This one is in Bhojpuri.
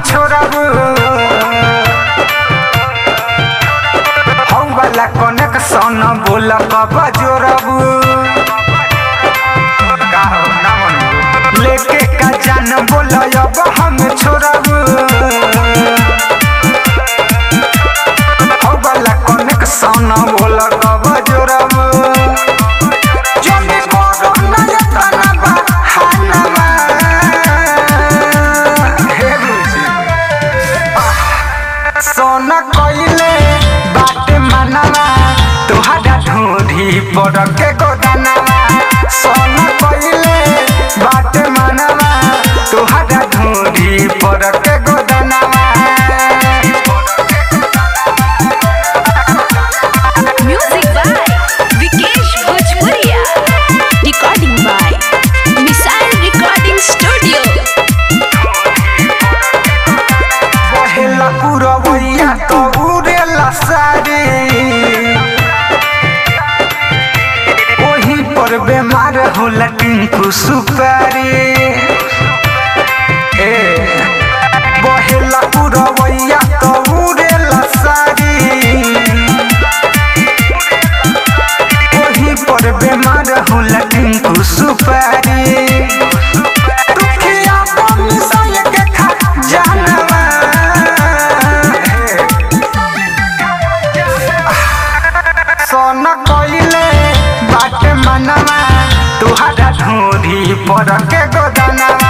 छोड़ब हौ वाला कनेक्शन बोल कब जोड़ब का हो ना मनबू? लेके का जान बोल अब हम छोड़ब हौ वाला कनेक्शन बोल कब जोड़ब जल्दी करो ना यातना बहानवा। हे बुझी। सोन कइले बाटे मनवा तोहरा ढूंढी पर के गोदानवा सोन कइले बाटे मनवा तोहरा ढूंढी पर के गोदानवा Music by Vikesh Bhojpuria. Recording by Missile Recording Studio. रहेला पुरवैया तो उड़ेला सारी ओही पर बेमार होला टिंकू सुपारी ए बहेला पुरवैया तो उड़ेला सारी ओही पर बेमार होला टिंकू सुपारी दुखिया बन साल के खा जानवा सोन कइले बाटे मनवा तुहरा ढूंढी पर के गोदानवा